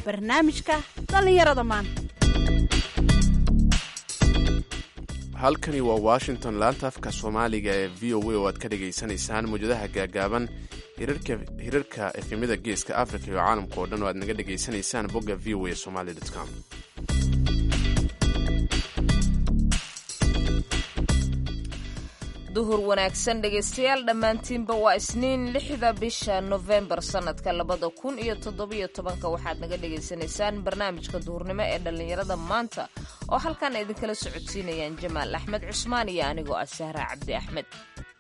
barnaamijka dhallinyarada maanta halkani waa washington laanta afka soomaaliga ee v o a oo aad ka dhagaysanaysaan mawjadaha gaagaaban hirarka efemyada geeska africa iyo caalamka oo dhan oo aad naga dhagaysanaysaan bogga v o a somaly com duhur wanaagsan dhegaystayaal dhammaantiinba waa isniin lixda bisha nofembar sannadka labada kun iyo toddobiyo tobanka waxaad naga dhagaysanaysaan barnaamijka duhurnimo ee dhallinyarada maanta oo halkan idinkala socodsiinayaan jamaal axmed cusmaan iyo anigoo ah sahra cabdi axmed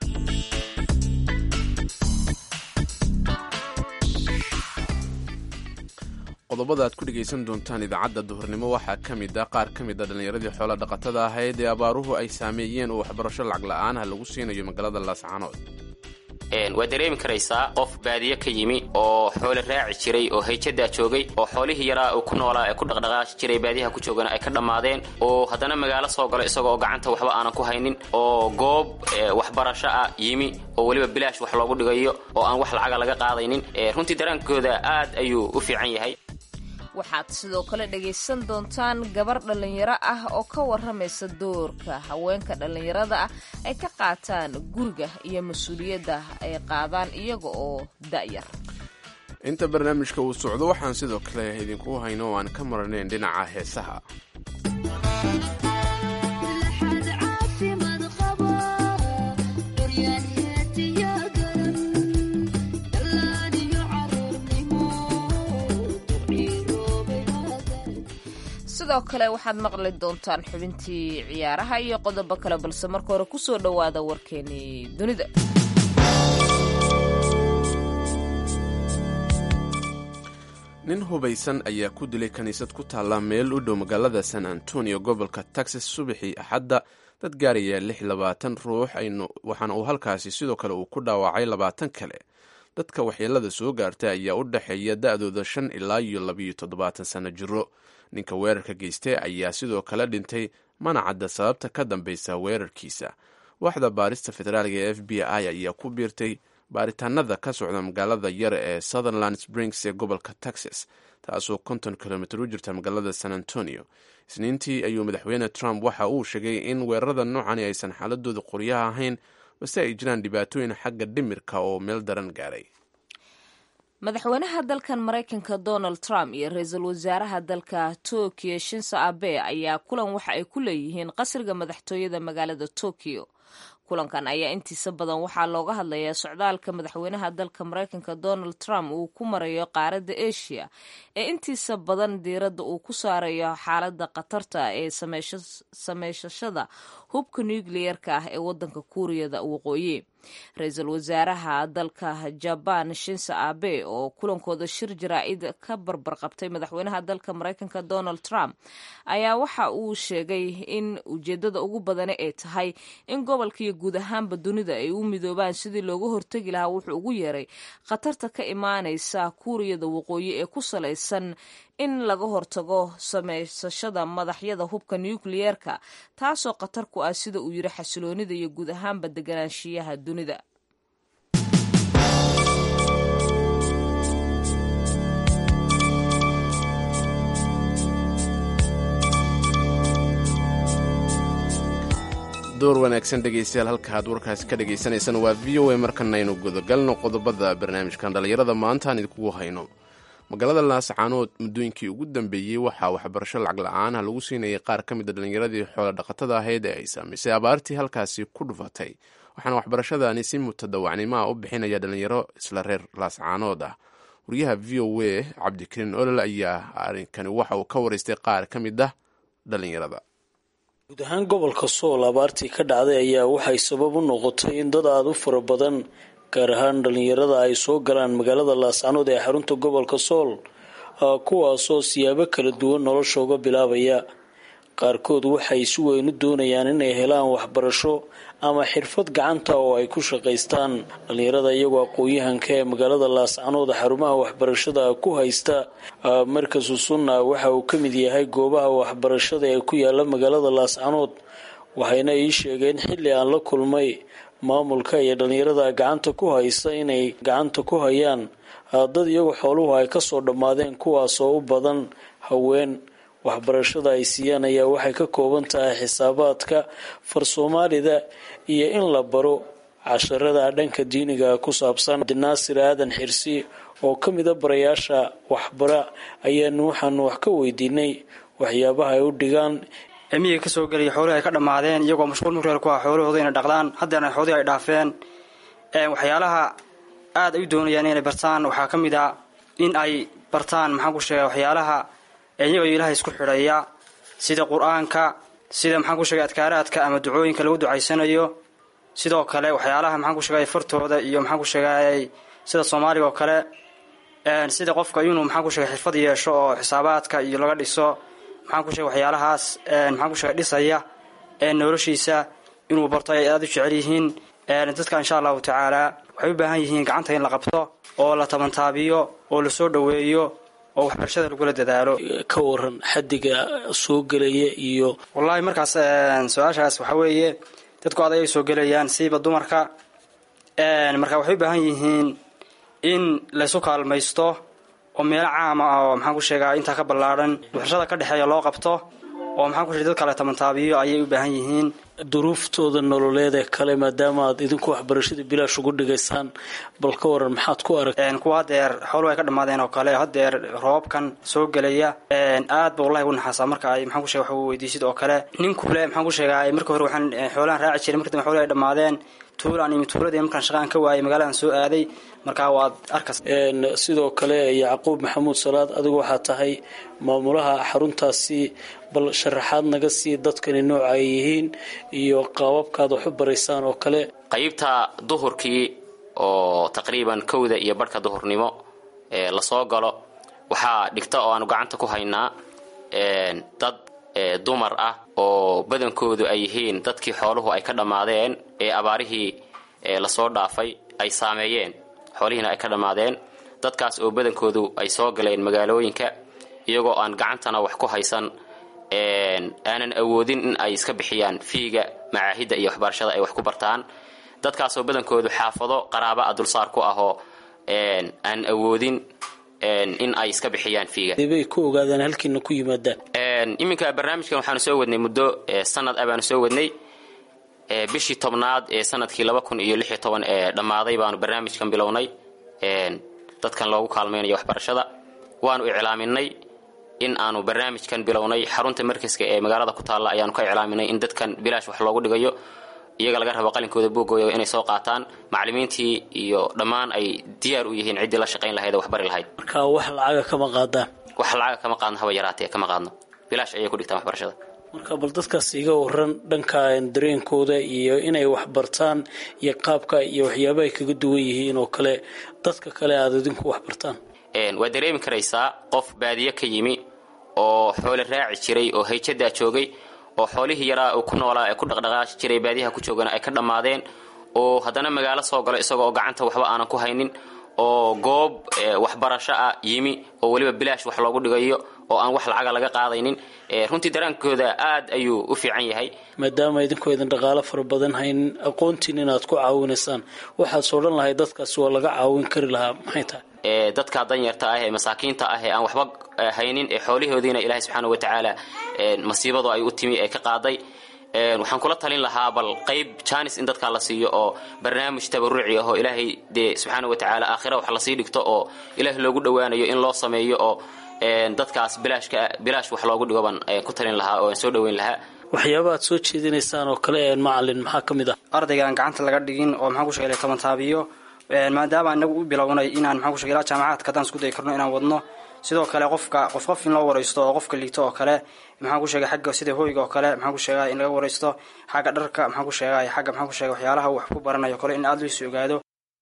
qodobada aad ku dhegaysan doontaan idaacadda duhurnimo waxaa ka mid ah qaar ka mid a dhallinyaradii xoola dhaqatada ahayd ee abaaruhu ay saameeyeen oo waxbarasho lacag la'aanah lagu siinayo magaalada laascaanood waad dareemi karaysaa qof baadiye ka yimi oo xoole raaci jiray oo hayjadaa joogay oo xoolihii yaraa uu ku noolaa ee ku dhaqdhaqaaqi jiray baadiyaha ku joogana ay ka dhammaadeen oo haddana magaalo soo galo isagoo oo gacanta waxba aanan ku haynin oo goob waxbarasho ah yimi oo weliba bilaash wax loogu dhigayo oo aan wax lacaga laga qaadaynin runtii daraankooda aad ayuu u fiican yahay waxaad sidoo kale dhagaysan doontaan gabar dhallinyaro ah oo ka warramaysa doorka haweenka dhallinyarada ah ay ka qaataan guriga iyo mas-uuliyadda ay qaadaan iyaga oo da'yar inta barnaamijka uu socdo waxaan sidoo kale idinku hayno oo aan ka maranayn dhinaca heesaha sidoo kale waxaad maqli doontaan xubintii ciyaaraha iyo qodobo kale balse marka hore kusoo dhowaada warkeenii dunida nin hubaysan ayaa ku dilay kiniisad ku taalla meel u dhow magaalada san antonio gobolka texas subaxii axadda dad gaaraya lix labaatan ruux waxaana uu halkaasi sidoo kale uu ku dhaawacay labaatan kale dadka waxyeelada soo gaartay ayaa u dhexeeya da-dooda shan ilaa iyo labiyo toddobaatan sanno jiro ninka weerarka geystay ayaa sidoo kale dhintay mana cadda sababta ka dambaysa weerarkiisa waaxda baarista federaaliga ee f b i ayaa ku biirtay baaritaanada ka socda magaalada yar ee sutherland springs ee gobolka texas taasoo konton kilomitr u jirta magaalada san antonio isniintii ayuu madaxweyne trump waxa uu sheegay in weerarada noocani aysan xaaladooda qoryaha ahayn balse ay jiraan dhibaatooyin xagga dhimirka oo meel daran gaaray madaxweynaha dalkan maraykanka donald trump iyo ra-iisul wasaaraha dalka tokyo shinso abe ayaa kulan waxa ay ku leeyihiin qasriga madaxtooyada magaalada tokyo kulankan ayaa intiisa badan waxaa looga hadlayaa socdaalka madaxweynaha dalka maraykanka donald trump uu ku marayo qaaradda asia ee intiisa badan diiradda uu ku saarayo xaaladda khatarta ee sameysashada hubka nucleerka ah ee wadanka kuuriyada waqooyi ra-iisul wasaaraha dalka jabaan shinso abe oo kulankooda shir jaraa-id ka barbar qabtay madaxweynaha dalka maraykanka donald trump ayaa waxa uu sheegay in ujeedada ugu badani ay tahay in gobolka iyo guud ahaanba dunida ay u midoobaan sidii looga hortegi lahaa wuxuu ugu yeeray khatarta ka imaanaysa kuuriyada waqooyi ee ku salaysan in laga hortago samaysashada madaxyada hubka nucleyeerka taasoo khatar ku ah sida uu yiri xasiloonida iyo guud ahaanba deganaanshiyaha dunida door wanaagsan dhegaystayaal halka aad warkaasi ka dhagaysanaysaan waa v o a markanaynu gudagalno qodobada barnaamijkan dhallinyarada maanta aan idinkugu hayno magaalada laascaanood muddooyinkii ugu dambeeyey waxaa waxbarasho lacag la-aanah lagu siinayay qaar ka mid a dhallinyaradii xoola dhaqatada ahayd ee ay saamaysay abaartii halkaasi ku dhufatay waxaana waxbarashadani si mutadawacnimo ah u bixinaya dhallinyaro isla reer laascaanood ah wariyaha v o a cabdikariin olol ayaa arrinkani waxa uu ka waraystay qaar ka mid ah dhallinyarada guud ahaan gobolka sool abaartii ka dhacday ayaa waxay sabab u noqotay in dad aada u fara badan gaar ahaan dhallinyarada ay soo galaan magaalada laascanood ee xarunta gobolka sool kuwaasoo siyaabo kala duwan nolosha uga bilaabaya qaarkood waxay si weyn u doonayaan inay helaan waxbarasho ama xirfad gacanta oo ay ku shaqaystaan dhallinyarada iyagoo aqoon-yahanka ee magaalada laascanood xarumaha waxbarashada ku haysta markasu sunna waxa uu ka mid yahay goobaha waxbarashada ee ku yaala magaalada laascanood waxayna ii sheegeen xilli aan la kulmay maamulka iyo dhallinyarada gacanta ku haysa inay gacanta ku hayaan dad iyagu xooluhu ay kasoo dhammaadeen kuwaasoo u badan haween waxbarashada ay siiyaan ayaa waxay ka kooban tahay xisaabaadka far soomaalida iyo in la baro casharada dhanka diiniga ku saabsan abdinaasir aadan xirsi oo ka mida barayaasha waxbara ayaanu waxaanu wax ka weydiinay waxyaabaha ay u dhigaan cimiga kasoo gelaya xoolihii ay ka dhammaadeen iyagoo mashquul mureer ku ah xoolahooda inay dhaqdaan haddeerna xoolihii ay dhaafeen waxyaalaha aad ay u doonayaan inay bartaan waxaa ka mid a in ay bartaan maxaan ku sheega waxyaalaha iyagoo ilaahay isku xidhaya sida qur-aanka sida maxaan ku sheegay adkaaraadka ama ducooyinka lagu ducaysanayo sidoo kale waxyaalaha maxaan ku sheegay fartooda iyo maxaan ku sheegay sida soomaaliga oo kale sida qofka inuu maxaan ku sheegay xirfad yeesho oo xisaabaadka iyo laga dhiso maxaan ku sheegay waxyaalahaas maxaan ku sheegay dhisaya noloshiisa inuu barto ay aada u jecel yihiin dadka insha allahu tacaala waxay u baahan yihiin gacanta in la qabto oo la tabantaabiyo oo lasoo dhoweeyo oo waxbarashada lagula dadaalo ka waran xadiga soo gelaya iyo wallaahi markaas su-aashaas waxaa weeye dadku adag ay soo gelayaan siiba dumarka marka waxay u baahan yihiin in laysu kaalmaysto oo meelo caama ah oo maxaan ku sheegaa intaa ka ballaadhan waxbarashada ka dhexeeya loo qabto oo maxaan ku sheegay dadka la tabantaabiyo ayay u baahan yihiin duruuftooda nololeed ee kale maadaama aad idinku waxbarashada bilaash ugu dhigaysaan bal ka waran maxaad ku arag kuwa haddeer xooluhu ay ka dhammaadeen oo kale haddeer roobkan soo gelaya aad ba wallahi u naxaasaa marka ay maxaan ku shega wax weydiisid oo kale nin kule maxaan ku sheegaa marka hore waxaan xoolahan raaci jiray marka dambe xooluhu ay dhammaadeen tuulaan imi tuuladii markaan shaqaan ka waayay magaaladan soo aaday markaa waad arkas sidoo kale yacquub maxamuud salaad adigu waxaa tahay maamulaha xaruntaasi bal sharaxaad naga sii dadkani nooca ay yihiin iyo qaababkaad wax u baraysaan oo kale qaybta duhurkii oo taqriiban kowda iyo barhka duhurnimo ee lasoo galo waxaa dhigta oo aanu gacanta ku haynaa dad dumar ah oo badankoodu ay yihiin dadkii xooluhu ay ka dhammaadeen ee abaarihii lasoo dhaafay ay saameeyeen xoolihiina ay ka dhammaadeen dadkaas oo badankoodu ay soo galeen magaalooyinka iyagoo aan gacantana wax ku haysan aanan awoodin in ay iska bixiyaan fiiga macaahidda iyo waxbarashada ay wax ku bartaan dadkaasoo badankoodu xaafado qaraaba a dulsaar ku ahoo aan awoodin in ay iska bixiyaan fiiga bay ku ogaadaan halkiina ku yimaadaan iminka barnaamijkan waxaanu soo wadnay muddo sanad ah baanu soo wadnay bishii tobnaad ee sanadkii laba kun iyo lix iyo toban ee dhammaaday baanu barnaamijkan bilownay dadkan loogu kaalmaynayo waxbarashada waanu iclaaminay in aanu barnaamijkan bilownay xarunta markaska ee magaalada ku taalla ayaanu ka iclaaminay in dadkan bilaash wax loogu dhigayo iyaga laga rabo qalinkooda buugooda inay soo qaataan macallimiintii iyo dhammaan ay diyaar u yihiin ciddii la shaqayn lahayd oo waxbari lahayd marka wax lacaga kama qaadaan wax lacaga kama qaadno haba yaraatee kama qaadno bilaash ayay ku dhigtaan waxbarashada marka bal dadkaas iga waran dhanka dareenkooda iyo inay wax bartaan iyo qaabka iyo waxyaaba ay kaga duwan yihiin oo kale dadka kale aada idinku wax bartaan waad dareemi karaysaa qof baadiye ka yimi oo xoole raaci jiray oo hayjadaa joogay oo xoolihii yaraa uu ku noolaa ee ku dhaqdhaqaashi jiray baadiyaha ku joogana ay ka dhammaadeen oo haddana magaalo soo galo isagoo gacanta waxba aanan ku haynin oo goob waxbarasho ah yimi oo weliba bilaash wax loogu dhigayo oo aan wax lacaga laga qaadaynin runtii daraankooda aad ayuu u fiican yahay maadaama idinku idin dhaqaalo fara badan haynin aqoontiin inaad ku caawinaysaan waxaad odhan lahay dadkaasi waa laga caawin kari lahaa maxay tahay dadka danyarta ah ee masaakiinta ah ee aan waxba haynin ee xoolihoodiina ilaahay subxaana wa tacaala masiibadu ay u timi ee ka qaaday waxaan kula talin lahaa bal qayb janis in dadkaa la siiyo oo barnaamij tabaruci ah oo ilaahay dee subxaana wa tacaala aakhira wax lasii dhigto oo ilaahay loogu dhowaanayo in loo sameeyo oo dadkaas bilaashka bilaash wax loogu dhigo baan ku talin lahaa oo aan soo dhoweyn lahaa waxyaaba aad soo jeedinaysaan oo kale macalin maxaa ka mid ah ardayga aan gacanta laga dhigin oo maxaan ku sheegay tabantaabiyo maadaama inagu u bilownay inaan maxaan ku sheegay ilaa jaamacaadka haddaan isku dayi karno inaan wadno sidoo kale qofka qof qof in loo waraysto oo qofka liito oo kale maxaan ku sheegay xagga sida hoyga oo kale maxaan ku sheegay in laga waraysto xagga dharka maxaan ku sheegay xagga maxaan ku sheegay waxyaalaha wax ku baranayo kale in aada loo sii ogaado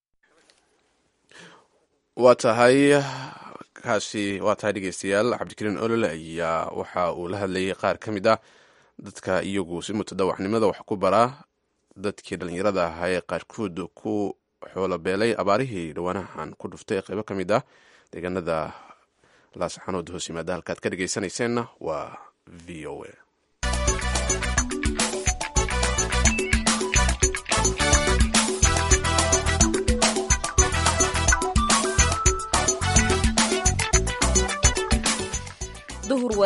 waa tahay kaasi waa tahay dhegeystayaal cabdikariin olole ayaa waxa uu la hadlayay qaar ka mid ah dadka iyagu si mutadawacnimada wax ku baraa dadkii dhallinyarada ahaa ee qaarkood ku xoolobeelay abaarihii dhawaanahan ku dhuftay qeybo ka mid ah deegaanada laasxanood hoos yimaada halkaad ka dhegeysanayseena waa v o a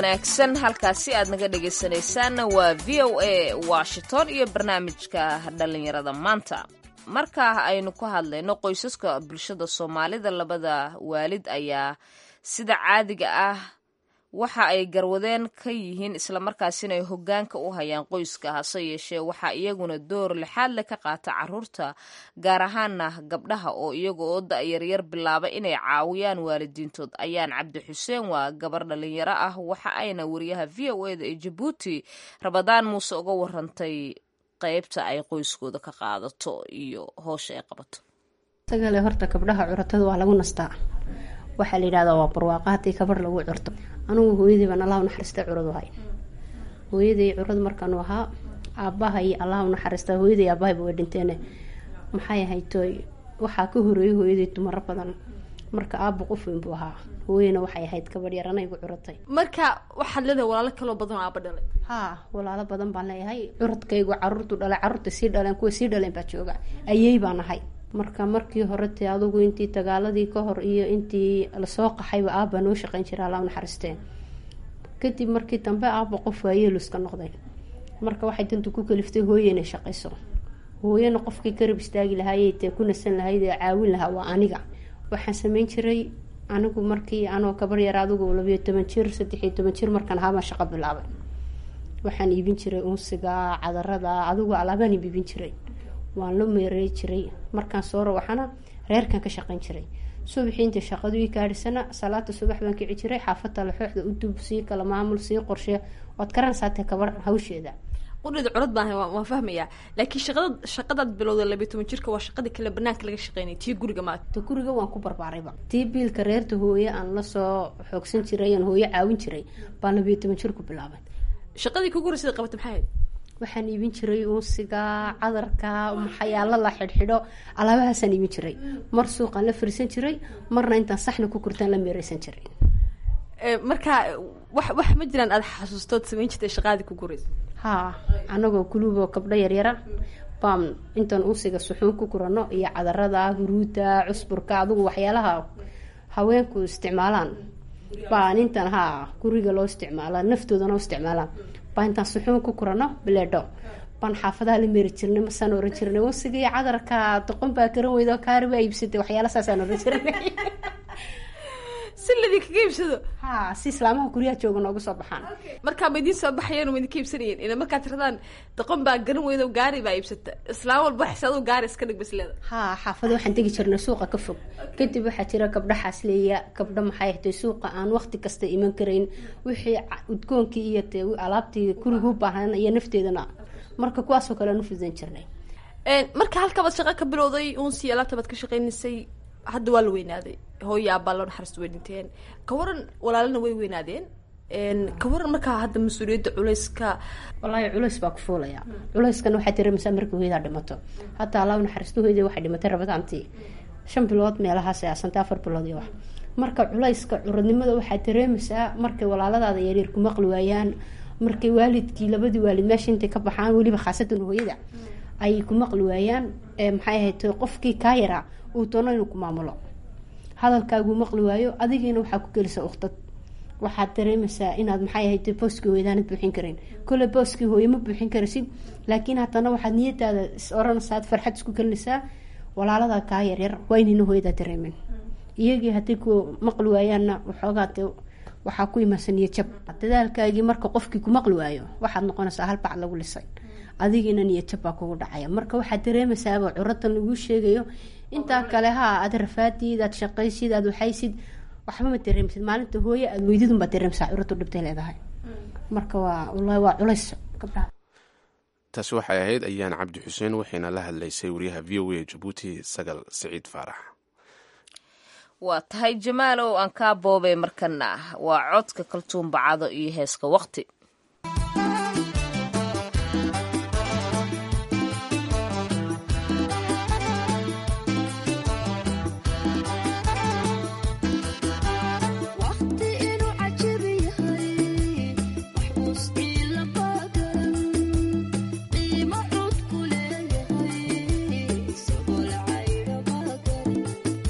wanaagsan halkaasi aad naga dhegaysanaysaanna waa v o a washington iyo barnaamijka dhallinyarada maanta markaa aynu ku hadlayno qoysaska bulshada soomaalida labada waalid ayaa sida caadiga ah waxa ay garwadeen ka yihiin islamarkaasina ay hogaanka u hayaan qoyska hase yeeshee waxaa iyaguna door lixaad leh ka qaata caruurta gaar ahaana gabdhaha oo iyaga oo da-yaryar bilaaba inay caawiyaan waalidiintood ayaan cabdi xuseen waa gabar dhalinyaro ah waxa ayna wariyaha v o eda ee jabuuti rabadaan muuse uga warantay qeybta ay qoyskooda ka qaadato iyo hoosha ay qabato sagale horta gabdhaha curatada waa lagu nastaa waxaa la yidhahdaa waa barwaaqa haddii kabar lagu curto anugu hooyadii baan allah unaxariista curadu hay hooyaday curad markaanu ahaa aabbaha iyo allah unaxariista hooyaday aabahayba way dhinteene maxay ahaytoy waxaa ka horeeyay hooyaday dumaro badan marka aabba qof weyn buu ahaa hooyana waxay ahayd gabadh yarana igu curatay marka waxaad leedahay walaalo kaloo badan oo aaba dhalay haa walaalo badan baan leeyahay curadkaygu caruurtu dhalay caruurta sii dhaleen kuwa sii dhaleen baa jooga ayey baan ahay marka markii hore te adugu intii dagaaladii ka hor iyo intii lasoo qaxayba aabba noo shaqeyn jira alla naxariisteen kadib markii dambe aabba qof waayeeluska noqday marka waxay dantu ku kaliftay hooye inay shaqayso hooyana qofkii garab istaagi lahaayey tee ku nasan lahayd ee caawin lahaa waa aniga waxaan sameyn jiray anigu markii anoo kabar yar adigu labiyo toban jir saddexiyo toban jir markaan ahaabaan shaqo bilaabay waxaan iibin jiray unsiga cadarada adigu alaabaan iibin jiray waan la meerey jiray markaan soo rawaxana reerkan ka shaqeyn jiray subaxii inta shaqadu ii gaadhisana salaada subax baan kici jiray xaafada laxooxda u dub sii kala maamul sii qorshe waad karansaatee kabar hawsheeda qudhida curad baan waan fahmayaa laakiin shaqada shaqadaad bilowda labiyo toban jirka waa shaqadii kale banaanka laga shaqeynay tii guriga maad ta guriga waan ku barbaarayba tii biilka reerta hooye aan lasoo xoogsan jiray aan hooye caawin jiray baan labiyo toban jir ku bilaabay shaqadii kugu horeysada qabata maxay ahayd waxaan iibin jiray unsiga cadarka maxayaalo la xidhxidho alaabahaasaan iibin jiray mar suuqaan la fariisan jiray marna intaan saxna ku kurtaan la meereysan jiray marka wax wax ma jiraan aada xasuustood samayn jirtay shaqaadii kugu horeysa haa anagoo kuluuboo kabdho yaryara baan intaan unsiga suxuun ku kurano iyo cadarada huruuda cusburka adugu waxyaalaha haweenku isticmaalaan baan intaan haa guriga loo isticmaala naftoodana u isticmaalaan baa intaan suxuun ku kurano bileedho baan xaafadaha la meeri jirnay masaan oran jirnay unsiga iyo cadarka doqon baa karan weydo kaari baa iibsatay waxyaala saasaan oran jirnay si ladii kaga iibsado haa si islaamaha guryaha jooga nooga soo baxaan markaa ma idiin soo baxayeen ma idinka iibsanayeen ina markaad tiradaan doqon baa garan weydo gaari baa iibsata islaam walba waxay aduu gaari iska dhig basleeda haa xaafada waxaan tegi jirnay suuqa ka fog kadib waxaa jira gabdha xaasleeya gabdho maxay ahtay suuqa aan waqti kasta iman karayn wixii udgoonkii iyo te alaabtii guriga u baahan iyo nafteedana marka kuwaasoo kale aan u fudan jirnay marka halkabaad shaqa ka bilowday unsi alaabta baad ka shaqeynaysay hadda waa la weynaaday hooya aabaa loo naxariista way dhinteen ka waran walaalana way weynaadeen ka waran markaa hadda mas-uuliyadda culeyska wallaahi culeys baa ku fuulaya culeyskana waxaa dareemaysaa markii hooyadaa dhimato hadda allah naxariisto hooyadii waxay dhimatay rabadaantii shan bilood meelahaas aasantay afar bilood iyo wax marka culeyska curadnimada waxaa dareemaysaa markay walaaladaada yaryar ku maqli waayaan markay waalidkii labadii waalid meesha intay ka baxaan weliba khaasatan hooyada ay ku maqli waayaan maxay ahayd qofkii kaa yaraa uu doono inuu ku maamulo hadalkaaguu maqli waayo adigiina waxaa ku gelisa uktad waxaad dareemaysaa inaad maxay ahayd booskii hooyadaanad buuxin karin kole booskii hooye ma buuxin karaysid laakiin haddana waxaad niyadaada is oranaysaa farxad isku gelinaysaa walaalada kaa yaryar waa inayna hooyadaa dareemin iyagii haddii ku maqli waayaanna waxoogaa de waxaa ku imaansa niyad jab dadaalkaagii marka qofkii ku maqli waayo waxaad noqonaysaa hal bacd lagu lisay adigiina niyad jab baa kugu dhacaya marka waxaad dareemaysaaba curadan lagu sheegayo intaa kale haa aad rafaadid aad shaqaysid aad waxaysid waxba ma dareemsid maalinta hooye aad weydidun baad dareemsaa curadu dhibtay leedahay marka waa wallahi waa culays gabdhaha taasi waxay ahayd ayaan cabdi xuseen waxayna la hadlaysay wariyaha v o a jabuuti sagal siciid faarax waa tahay jamaalow aan kaa boobay markana waa codka kaltuun bacado iyo heeska waqti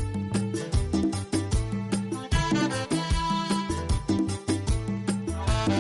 Thank you.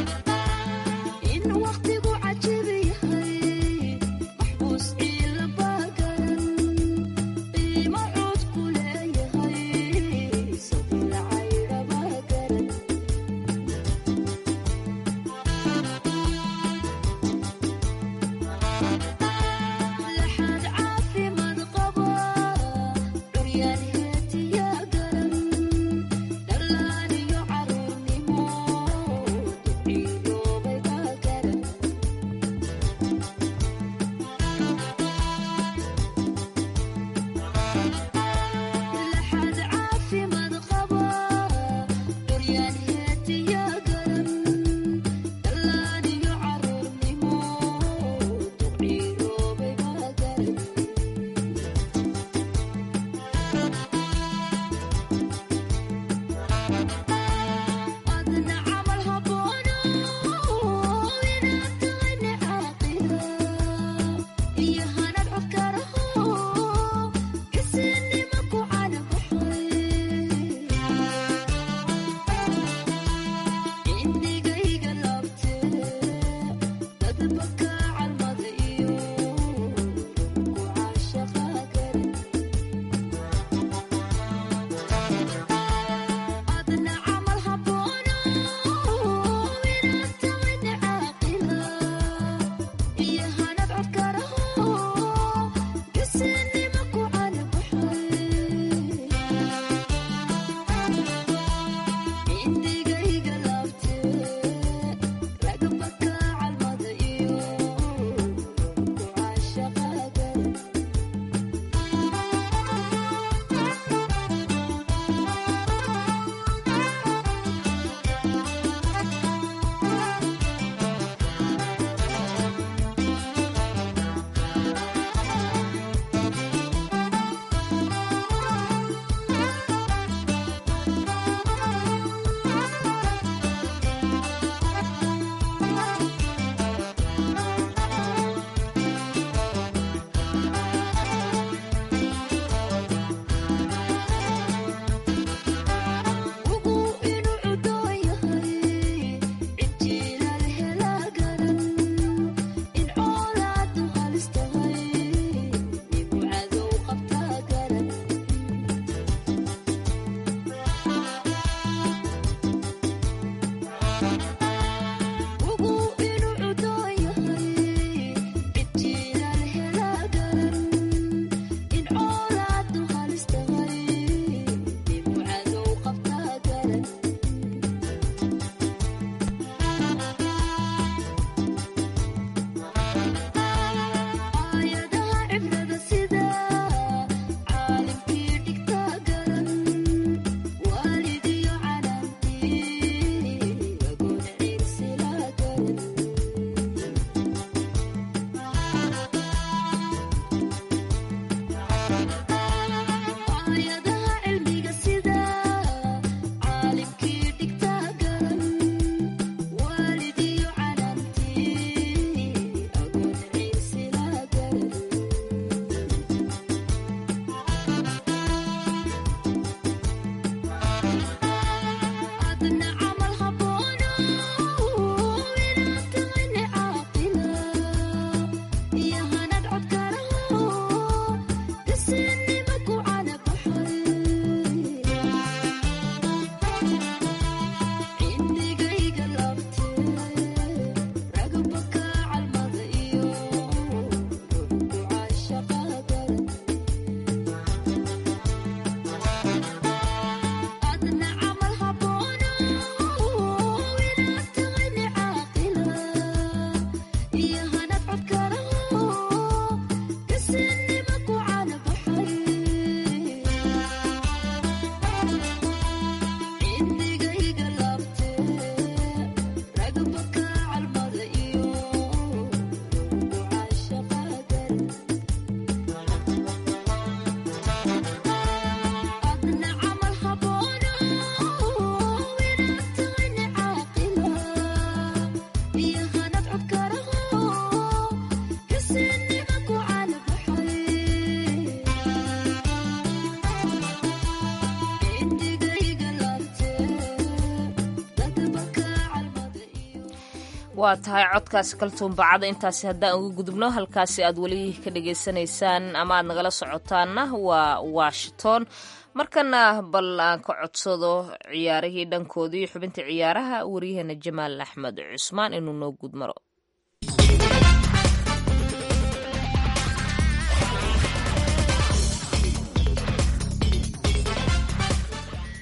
waa tahay codkaasi kaltuunbacada intaasi haddaan uga gudubno halkaasi aad weli ka dhagaysanaysaan ama aad nagala socotaanna waa washington markana bal aan ka codsado ciyaarihii dhankoodii xubinta ciyaaraha waryaheena jamaal axmed cusmaan inuu noo gudmaro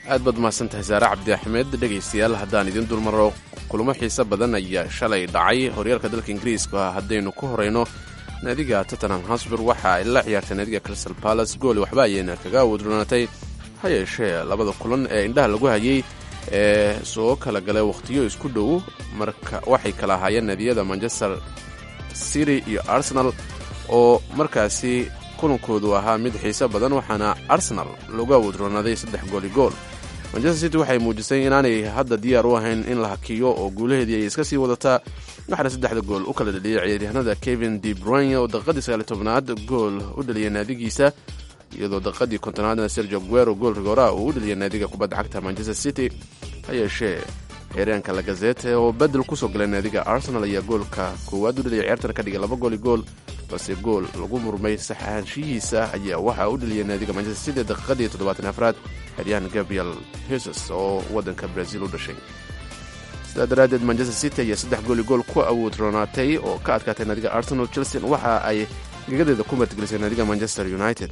aad baad mahadsan tahay saare cabdi axmed dhegaystayaal haddaan idiin dulmaro kulamo xiise badan ayaa shalay dhacay horyaalka dalka ingiriiska haddaynu ku horayno naadiga tottenham hosbur waxa ay la ciyaartay naadiga crystal palace gooli waxba ayayna kaga wadroonatay ha yeeshee labada kulan ee indhaha lagu hayay ee soo kala galay wakhtiyo isku dhow marka waxay kala ahaayeen naadiyada manchester city iyo arsenal oo markaasi kulankoodu ahaa mid xiise badan waxaana arsenal looga wadroonaaday saddex gooli gool manchester city waxay muujisay inaanay hadda diyaar u ahayn in la hakiyo oo guulaheedii ay iska sii wadataa waxaana saddexda gool u kala dhaliyay ciyaaryahanada kevin de bruyne oo daqiiqadii sagaali tobnaad gool u dhaliyay naadigiisa iyadoo daqiiqadii kontonaadna sergio guero gool rigooraa uu u dhaliyay naadiga kubadda cagta manchester city ha yeeshee xeeryaanka lagazete oo bedel kusoo galay naadiga arsenal ayaa goolka koowaad u dhaliyay ciyaartana ka dhigay laba gooli gool balse gool lagu murmay sax ahaanshihiisa ayaa waxaa u dhaliyay naadiga manchester city daqiiqadii toddobaatan afraad xeryahan gabriel hesus oo waddanka brazil u dhashay sidaa daraaddeed manchester city ayaa saddex gooli gool ku awood roonaatay oo ka adkaatay naadiga arsenal chelsea waxa ay gegadeeda ku martigelisay naadiga manchester united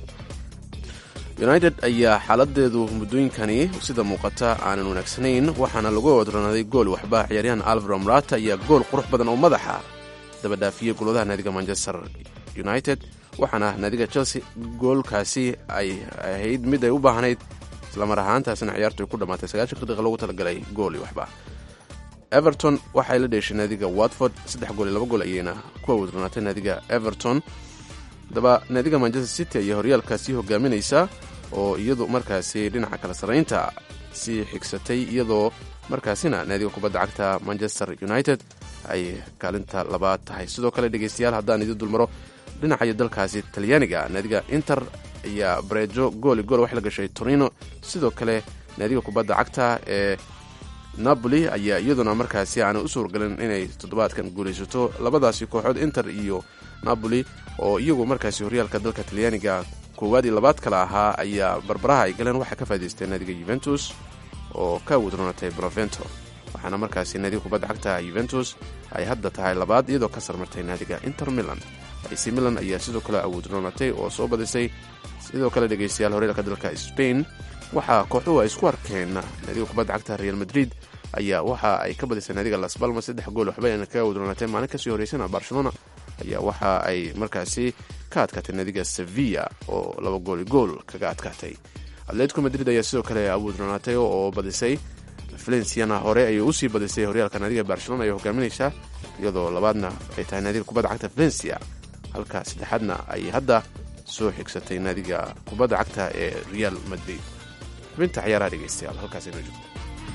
united ayaa xaaladeedu muddooyinkani sida muuqata aanan wanaagsanayn waxaana lagu wadronaaday gool waxba ciyaaryahan alvaro morata ayaa gool qurux badan oo madaxa dabadhaafiyey golwadaha naadiga manchester united waxaana naadiga chelsea goolkaasi ay ahayd mid ay u baahnayd islamar ahaantaasina ciyaartu ay ku dhammaatay sagaashanka daqiiqa loogu talagalay gooli waxba everton waxay la dheeshay naadiga watford saddex gool iyo laba gool ayayna ku awoodronaatay naadiga everton daba naadiga manchester city ayaa horyaalka sii hogaaminaysa oo iyadu markaasi dhinaca kala sarraynta sii xigsatay iyadoo markaasina naadiga kubadda cagta manchester united ay kaalinta labaad tahay sidoo kale dhegaystayaal haddaan idin dulmaro dhinacayo dalkaasi talyaaniga naadiga inter ayaa bareejo gooli gool wax la gashay torino sidoo kale naadiga kubadda cagta ee napoli ayaa iyaduna markaasi aanay u suurgalin inay toddobaadkan guulaysato labadaasi kooxood inter iyo napoli oo iyagu markaasi horyaalka dalka talyaaniga koowaad iyo labaad kale ahaa ayaa barbaraha ay galeen waxaa ka faa'idaystay naadiga yuventus oo ka wadroonatay brovento waxaana markaasi naadiga kubadda cagta yuventus ay hadda tahay labaad iyadoo ka sarmartay naadiga inter milan ac milan ayaa sidoo kale awoodroonatay oo soo badisay sidoo kale dhegaystayaal horyaalka dalka spain waxaa kooxuhu ay isku arkeen naadiga kubadda cagta real madrid ayaa waxa ay ka badisay naadiga las balmas saddex gool waxba ayna kaga wadroonatay maalin kasii horeysana barcelona ayaa waxa ay markaasi ka adkaatay naadiga sevilla oo laba gooli gool kaga adkaatay atletico madrid ayaa sidoo kale awoodronaatay oo badisay valenciana hore ayay usii badisay horyaalka naadiga barcelona ay hogaaminaysaa iyadoo labaadna ay tahay naadiga kubadda cagta valencia halka saddexaadna ay hadda soo xigsatay naadiga kubadda cagta ee real madrid xubinta ciyaaraha dhegeystayaal halkaas inoo joogto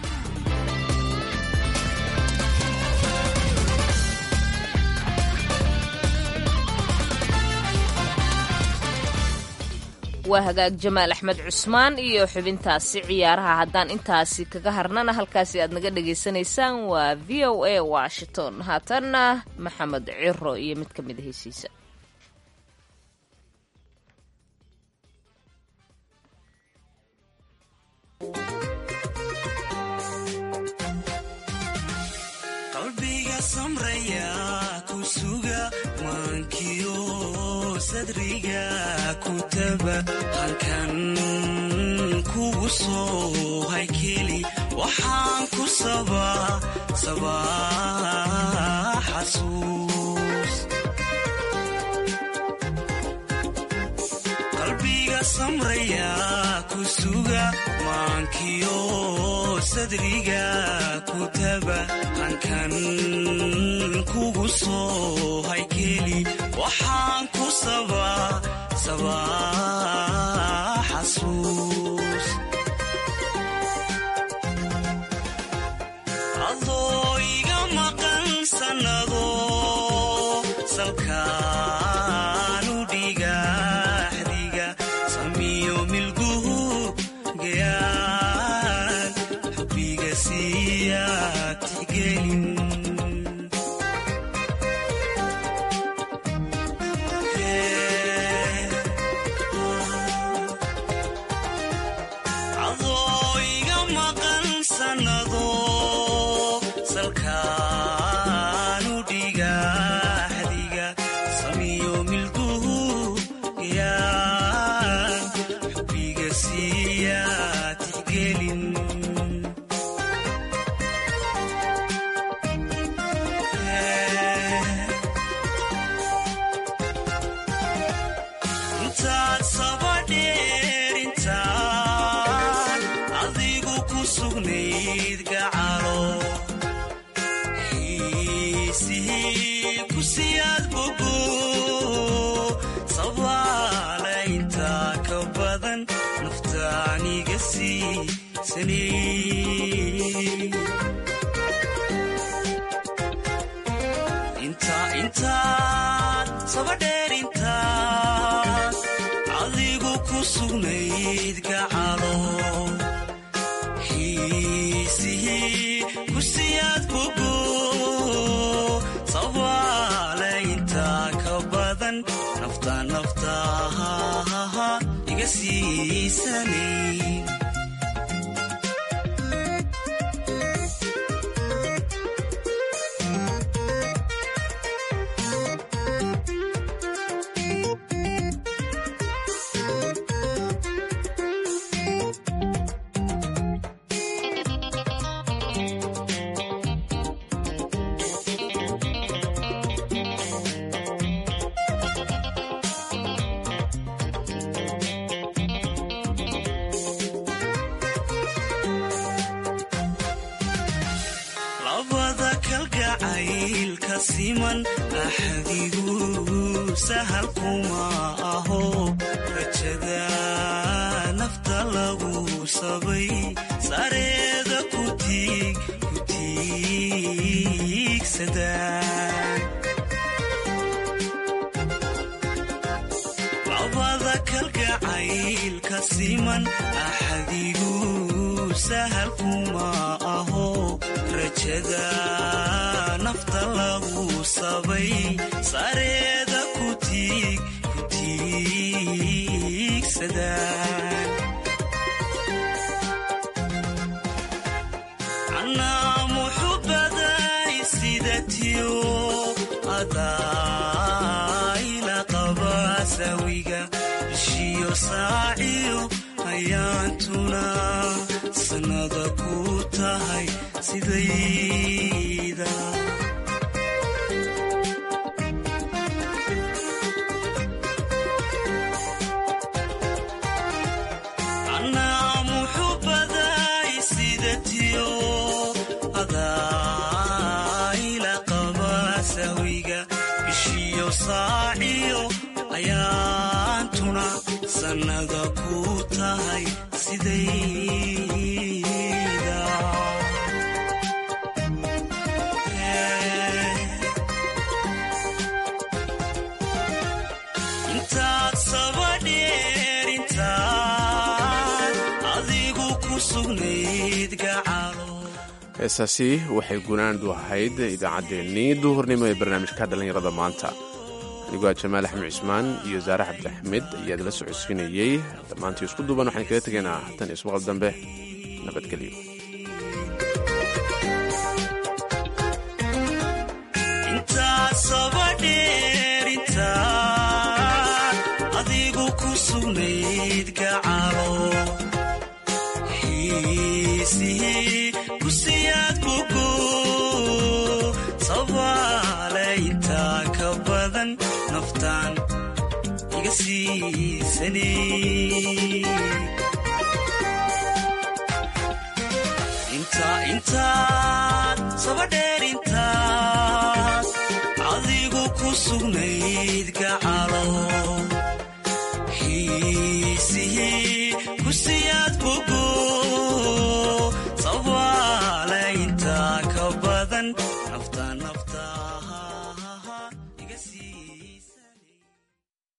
waa hagaag jamaal axmed cusmaan iyo xubintaasi ciyaaraha haddaan intaasi kaga harnana halkaasi aad naga dhagaysanaysaan waa v o a washington haatanna maxamed ciro iyo mid ka mid a heysiisa qalbiga samraya ku suga maankiyo sadriga ku taba halkan kugu soo haykeli waxaan ku sabaa sabaa xasuus qalbiga samraya ku suga maankiyo sadriga ku taba halkan kugu soo haykeli waxaan ku sabaa sabaa xasuus adoo iga maqan sannado salkaanu dhigaxdiga samiyo milguhu gayaan xubbiga siiyaa tixgelin intaad sabadheer intaan adigu ku sugnayd gacalo xiisihii ku siyaad bogo sabaale intaa ka badan naftaaniga siisanay intaad sabadheer intaad adigu ku sugnayd gacalo xiisihii ku siyaad bogo sabaale intaa ka badan nafta naftaha iga siisanay labada kalgacaylka siman axadigu sahal kuma aho rajada nafta lagu sabay sareeda ku tiig ku tiigsadaan labada kalgacaylka siman axadigu sahal kuma aho rajada nafta lagu sabay sareeda ku tiig ku tiigsadaan anaa muxubaday sidatiyo adaayla qaba sawiga bishiyo saaciyo ayaantuna sanada ku tahay sidayda anaa muxubaday sidatiyo adaayla qaba sawiga bishiyo saaciyo ayaantuna sannada ku tahay sidayda intaad sabadheer intaad adigu ku sugnayd gacalo heesaasi waxay gunaandu ahayd idaacaddeenii duhurnimo ee barnaamijka dhallinyarada maanta anigoo ah jamaal axmed cismaan iyo saare cabdi axmed ayaa idila socodsiinayey dhammaantii isku duuban waxaan kaga tegaynaa hatan ismaqal dambe nabadgelyo intaad sabadheer intaad adigu ku sugnayd gacalo xiisihii ku siyaad bogo sabaale intaa ka badan naftaan iga siisanay intaad sabadheer intaad adigu ku sugnayd gacalo